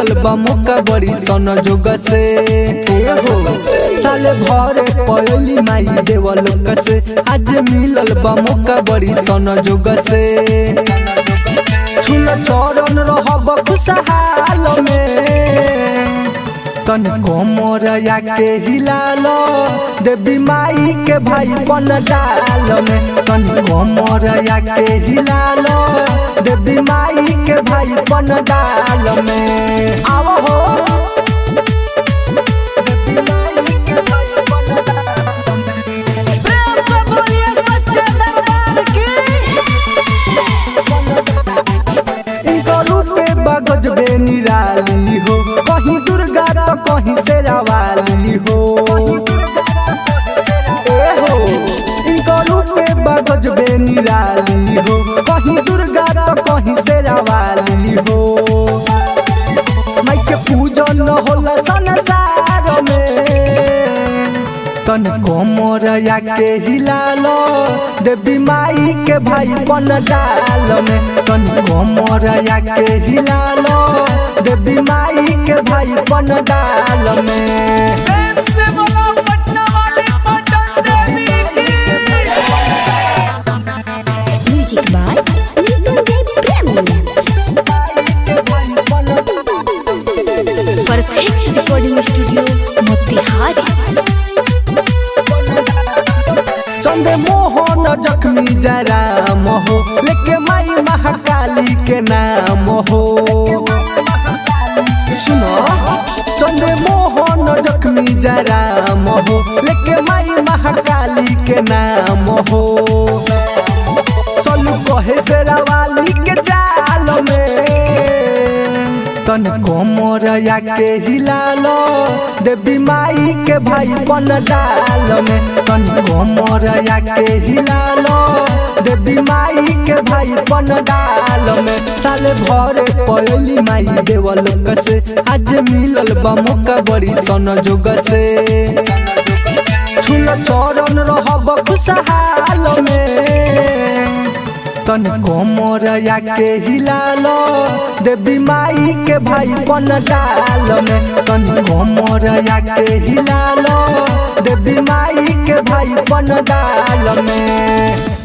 मिलल बा मौका बड़ी सन जोग से ए हो साले भरे पयली माई देवल से आज मिलल बा मौका बड़ी सन जोग से छुल चरण रहब खुशहाल में तन कोमर के हिलाल देवी माई के भाई बन डाल में तन कोमर के हिलाल देवी माई के भाई बन डाल में आव हो देवी माई के भाई बन डाल में। प्रेम से बोलिए सच्चे दरबार की इनका रूपे बगज बे निराली हो कहीं दुर्गा तो कहीं शेरावाली हो ए हो इनका रूपे बगज बे निराली हो कहीं दुर्गा तो कहीं शेरावाली हो माई के पूजन होला संसार में तन कोमर के हिलाल देवी माई के भाई बन डाल में तन कोमर के हिलाल देवी माई के भाई बन डाल में प्रेम से बोलो पटना वाली पटन देवी की music by Nikunj Prem perfect recording studio Motihari चंदे मोहन जख्मी जरा मोहो लेके माई महाकाली के नाम हो सुनो चंदे मोहन जख्मी जरा मोहो लेके माई महाकाली के नाम हो चलू कहे शेरावाली के चाल में तन कोमर के हिलाल देवी माई के भाई बन डाल में तन कोमर के हिलाल देवी माई के भाई बन डाल में साले भरे पयली माई देवल से आज मिलल बा मौका बड़ी सन जोग से छुल चरण रहब खुशहाल में तन कोमर के हिलाल देवी माई के भाई बन डाल में तन कोमर के हिलाल देवी माई के भाई बन डाल में